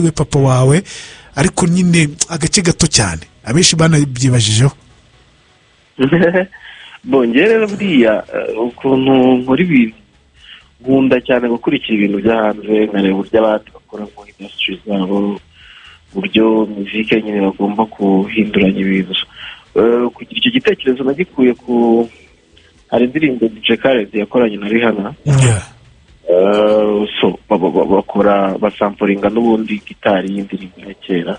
we papa wawe ariko nyine agace gato cyane abenshi banabyibajijeho bongere buriya ukuntu nkora ibintu nkunda cyane gukurikira ibintu byo hanze nkareba uburyo abandi bakora muri indasitiri zabo uburyo muzike nyine bagomba guhinduranya ibintu kugira icyo gitekerezo nagikuye ku hari indirimbo dice karezi yakoranye na rihana so bakora basampuringa n'ubundi gitari y'indirimbo ya kera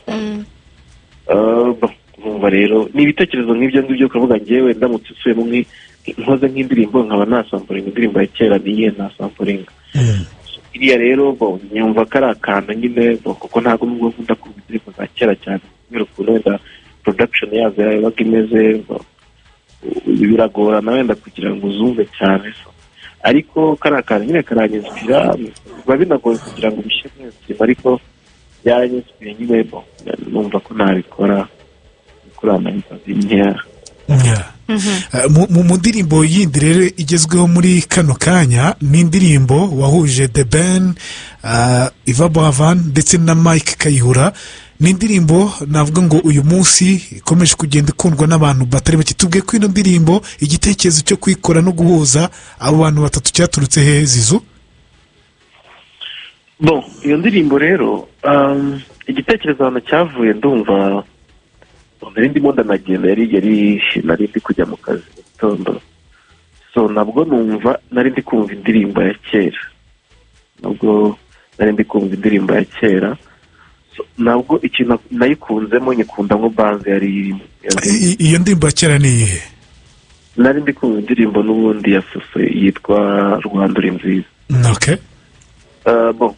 nkumva rero ni ibitekerezo nk'ibyo ngibyo ukavuga ngewe ndamutse usubiyemo nkoze nk'indirimbo nkaba nasampuringa indirimbo ya kera niyihe nasampuringa iriya rero nyumva ko ari akantu nyine kuko ntabwo nubwo nkunda kumva indirimbo za kera cyane kubera ukuntu wenda production yazo yabaga imeze biragorana wenda kugira ngo uzumve cyane ariko kariya kantu nyine karanyishyura biba binagoye kugira ngo ubishyire muri iyo ariko byaranyishyuye nyine numva ko nabikora bikurana inzozi nkeya mu ndirimbo yindi rero igezweho muri kano kanya ni indirimbo wahuje de ben iva bovan ndetse na mike kayihura ni indirimbo navuga ngo uyu munsi ikomeje kugenda ikundwa n'abantu batari bake tubwiye ko ino ndirimbo igitekerezo cyo kuyikora no guhuza abo bantu batatu cyaturutse he zizu bo iyo ndirimbo rero igitekerezo ahantu cyavuye ndumva nari ndimo ndanagenda yari nari ndi kujya mu kazi mu gitondo so nabwo numva nari ndi kumva indirimbo ya kera nabwo nari ndi kumva indirimbo ya kera ntabwo ikintu nayikunzemo nyikunda nko banze yari irimo iyo ndirimbo ya kera ni iyihe nari ndi kumva indirimbo n'ubundi ya soso yitwa rwanda uri nziza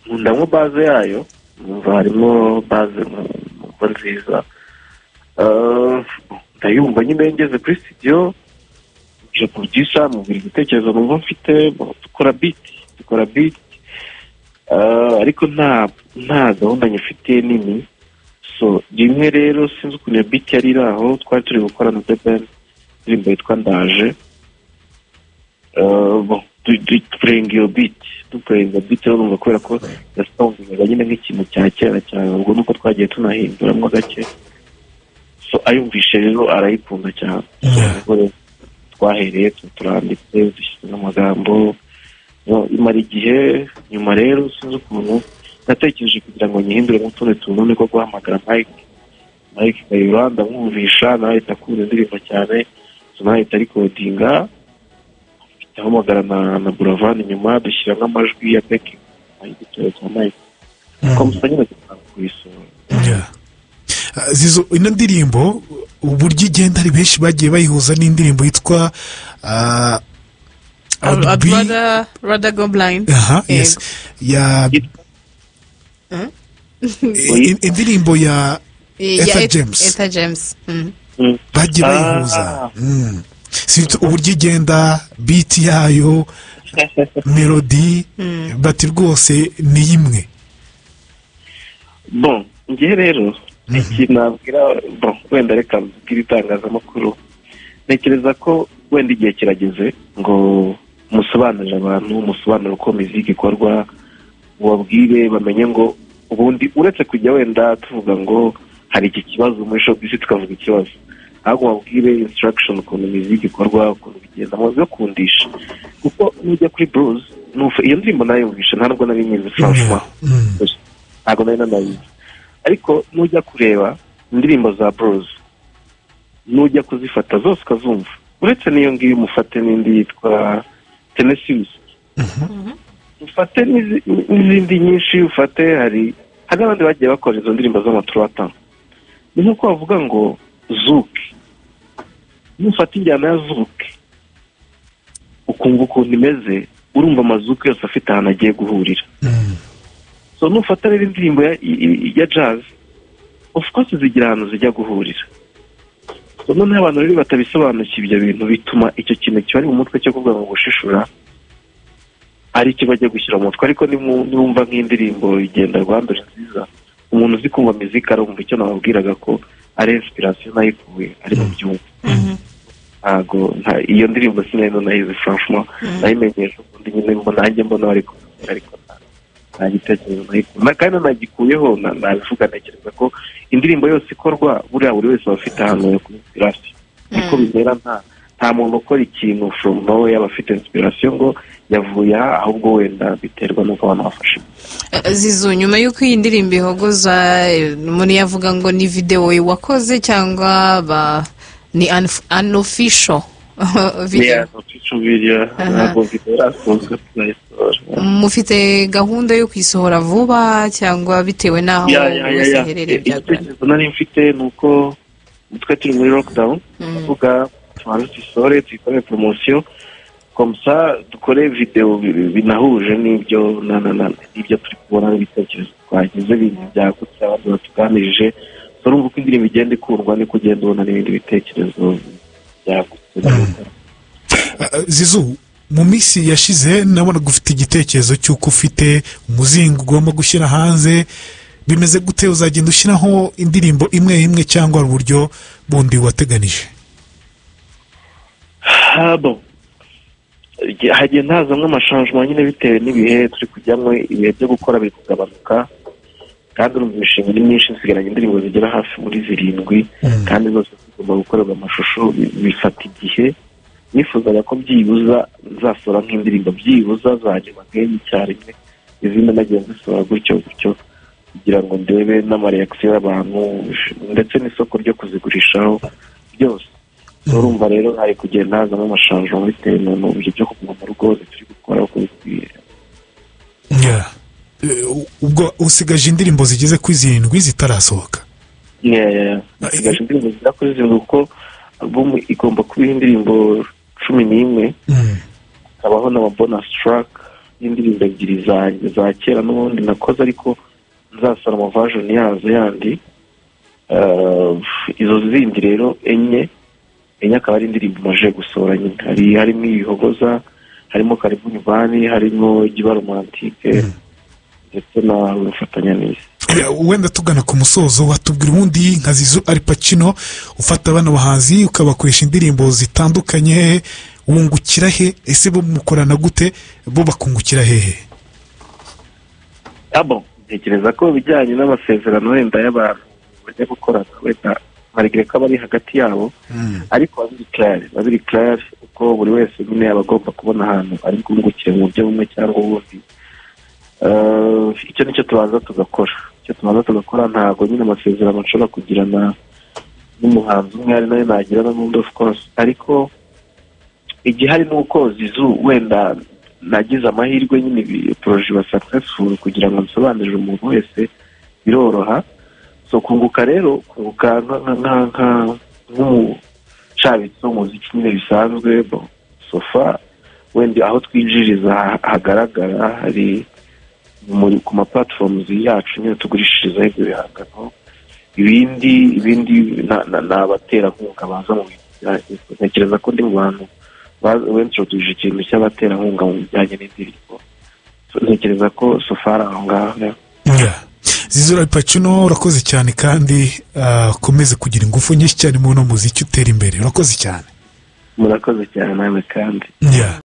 nkunda nko baze yayo numva harimo baze nkumva nziza ndayumva nyine ngeze kuri sitidiyo nje kubyisa mubwira igitekerezo numva mfite dukora biti dukora biti ariko nta gahunda nyifite nini so rimwe rero sinzi ukuntu iyo biti yari iri aho twari turi gukora na debeni indirimbo yitwa ndaje dupurenga iyo biti dupurenga iyo biti rero numva kubera ko yasongaga nyine nk'ikintu cya kera cyane ubwo nuko twagiye tunahinduramo gake so ayumvishe rero arayikunda cyane twahereye turanditse dushyizemo amagambo imara igihe nyuma rero sinzi ukuntu natekereje kugira ngo nyihindure mu tundi tuntu niko guhamagara mike mike kayura ndamwumvisha nawe akunda indirimbo cyane nawe arikodinga ndahamagara na na buravani nyuma dushyiramo amajwi ya beki igitoro cya mike twamusa nyine kugira ngo kuyisura zizo ino ndirimbo uburyo igenda hari benshi bagiye bayihuza n'indirimbo yitwa rada go blind indirimbo ya etha james etha james bagiye bayihuza uburyo igenda biti yayo melodi bati rwose ni imwe bo ngewe rero ikintu nabwira bo wenda reka mbwira itangazamakuru ntekereza ko wenda igihe kirageze ngo musobanurire abantu musobanurire uko miziki ikorwa mubabwire bamenye ngo ubundi uretse kujya wenda tuvuga ngo hari iki kibazo muri shopisi tukavuga ikibazo ahubwo babwire insitiragishoni ukuntu miziki ikorwa ukuntu bigendamo bigakundisha kuko nujya kuri buruzi iyo ndirimbo nayumvisha ntabwo nari mwiza francois ntabwo nari nanayizi ariko nujya kureba indirimbo za buruzi nujya kuzifata zose ukazumva uretse n'iyo ngiyo umufate n'indi yitwa tenesiyusi ufate n'izindi nyinshi ufate hari hari n'abandi bagiye bakora izo ndirimbo z'amaturata ni nk'uko bavuga ngo zuke nufata injyana ya zuke ukumva ukuntu imeze urumva amazuke yose afite ahantu agiye guhurira so nufata rero indirimbo ya jazi ofu kose zigira ahantu zijya guhurira noneho abantu rero batabisobanukiye ibyo bintu bituma icyo kintu kibari mu mutwe cyo kuvuga ngo gushishura ari cyo bajya gushyira mu mutwe ariko niwumva nk'indirimbo igenda rwandura nziza umuntu uzi kumva mizika arumva icyo nababwiraga ko ari insipirasiyo nayikuye ari mu byumba ntago iyo ndirimbo sinari nayizi franchement nayimenyesha ubundi nyine mbona nanjye mbona ariko ariko nta gitekerezo nagikuye kandi nagikuyeho nabivuga ntekereza ko indirimbo yose ikorwa buriya buri wese aba afite ahantu yo kuri inspirasi niko bimera nta nta muntu ukora ikintu from nowhere aba afite inspiration ngo yavuye aha ahubwo wenda biterwa n'uko abantu bafashe Eh, zizu nyuma y'uko iyi ndirimbo ihogoza eh, umuntu yavuga ngo ni videwo wakoze cyangwa ba ni unf- unofficial video niyacucubirira Aha. ntabwo bitarafunzwe tunayisohora mufite gahunda yo kuyisohora vuba cyangwa bitewe n'aho ya ya ya ya herereye byagorana igitekerezo nari mfite ni uko twe turi muri lockdown tuvuga tubanze tuyisore tuyikore poromosiyo komsa dukore videwo bi- binahuje n'ibyo na- na- na- n'ibyo turi kubona n'ibitekerezo twagize bintu byagutse abandi batuganirije urumva uko indirimbo igenda ikundwa niko ugenda ubona n'ibindi bitekerezo byagutse Ah, zizu mu minsi yashize nabonaga ufite igitekerezo cy'uko ufite umuzingo ugomba gushyira hanze bimeze gute uzagenda ushyiraho indirimbo imwe imwe cyangwa hari uburyo bundi wateganije habo Igihe- hagenda hazamo amashanjwa nyine bitewe n'ibihe turi kujyamo ibihe byo gukora biri kugabanuka kandi urumva imishinga ni myinshi nsigaranye indirimbo zigera hafi muri zirindwi kandi zose zigomba gukorerwa amashusho bi- bifata igihe nifuzaga ko byibuza nzasohora nk'indirimbo byibuza zagera nk'enye icyarimwe izindi nagiye nzisohora gutyo gutyo kugira ngo ndebe n'amareyakisiyo y'abantu ndetse n'isoko ryo kuzigurishaho byose urumva rero hari kugenda hazamo amashanjwa bitewe n'ubu byo kuguma mu rugo turi gukora uko bikwiye Yeah. Eh, ubwo usigaje indirimbo zigeze kuri zirindwi zitarasohoka Yeah, yeah, yeah. Nsigaje indirimbo zigera kuri zirindwi kuko album igomba kuba iriho indirimbo cumi n'imwe Mm. hakabaho n'amabonus track y'indirimbo ebyiri zanjye za kera n'ubundi nakoze ariko nzasara amavajoni yazo yandi Eh, izo zindi rero enye enye akaba ari indirimbo maje gusohora nyine hari harimo ibihogoza harimo karibu nyubani harimo igiba romantike ndetse na rufatanya n'isi Eh, wenda tugana ku musozo watubwira ubundi nka zizu ari pacino ufata abana bahanzi ukabakoresha indirimbo zitandukanye wungukira he ese bo mukorana gute bo bakungukira hehe abo ntekereza ko bijyanye n'amasezerano wenda y'abantu bajya gukorana wenda marigire ko aba ari hagati yabo ariko babiri kirari babiri kirari uko buri wese nyine yaba agomba kubona ahantu ari bwungukire mu buryo bumwe cyangwa ubundi Eh, icyo nicyo tubanza tugakora icyo tubanza tugakora ntabwo nyine amasezerano nshobora kugirana n'umuhanzi umwe ari nayo nagirana n'undi of course ariko igihari ni uko zizu wenda nagize amahirwe nyine poroje iba successful kugira ngo nsobanurire umuntu wese biroroha so kunguka rero kunguka nka- nka- nka- nka- nk'umushabitsi w'umuziki nyine bisanzwe bo sofa wenda aho twinjiriza ha- hagaragara hari muri ku ma platforms yacu nyine tugurishirizaho ibyo bihangano ibindi ibindi na- na- ni abaterankunga baza mu bintu bya- ntekereza ko ndi mu bantu ba- bentroduje ikintu cy'abaterankunga mu bijyanye n'indirimbo So, ntekereza ko sofari aho ngaho Yeah. zizu ari pacino urakoze cyane kandi ah, ukomeze kugira ingufu nyinshi cyane mu muziki utera imbere urakoze cyane murakoze cyane nawe kandi Yeah.